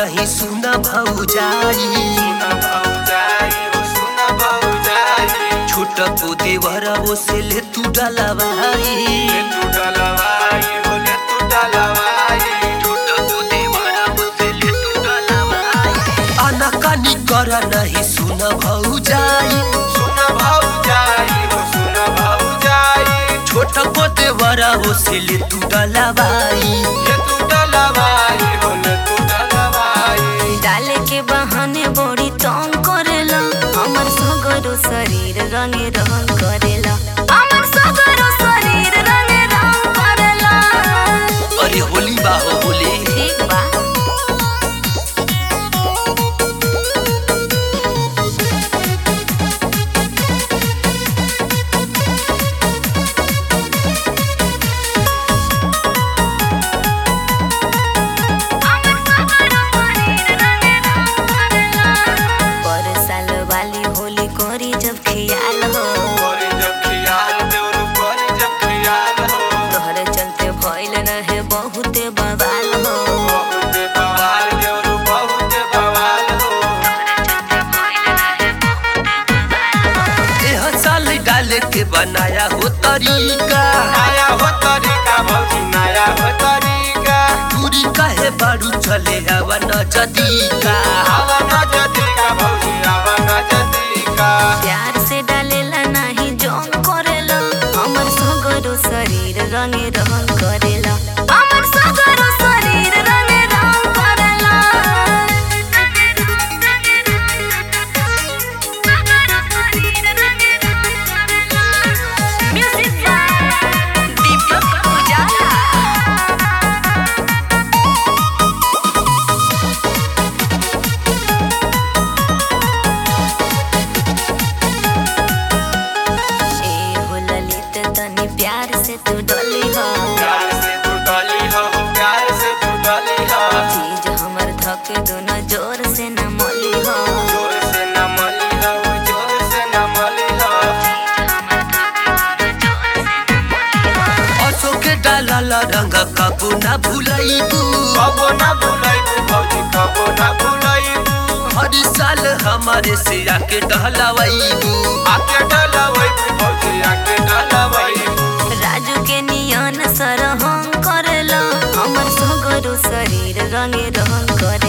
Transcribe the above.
नहीं सुन भौजाई सुन भौजाई हो सुन भौजाई छोट को देवरा वो से ले तू डलवाई ले तू डलवाई हो ले तू डलवाई छोट को देवरा वो से ले तू डलवाई अनकानी कर नहीं सुन भौजाई सुन भौजाई हो सुन भौजाई छोट को देवरा वो से ले तू डलवाई ले तू डलवाई हो ले तू डलवाई डाले के बहाने बड़ी तंग करेला हमर सगरो शरीर रंगे रंग करेला हमर सगरो शरीर रंगे रंग करेला अरे होली बा हो होली ठीक बा पर साल वाली होली कोरी जब खियाल हो करे जब खियाल देवरू करे जब खियाल हो तोहरे चलते भइल रहे बहुते बवाल हो बहुत बवाल देवरू बहुत बवाल हो एह साल डाले के बनाया हो तरीका नया हो तरीका भौजी नया हो तरीका दूरी काहे बारू चले हवा न जदीका आवा न जदीका भौजी आवा न जदीका प्यार से डालेला नाही जोन करेला हमर सगरो शरीर रंगे रंग करेला हमर सगरो शरीर रंगे रंग करेला म्यूजिक बाय दीपक उजाला ए हो ललित तनी प्यार से तू डोली हो प्यार से तू डली हो प्यार से तू डली हो चीज हमर धक दोनों जोर से न मोली हो जोर से न मली हो जोर से न मली हो असो के डाला रंग कबो न भूलैबू कबो न भुलाइबू भौजी कबो न भुलाइबू हर साल हमारे से आके डहलावैबू आके डलवैबू भौजी आके डलवैबू राजू के नियन सरहंग करेला हमर सगरो शरीर रंगे रंग करे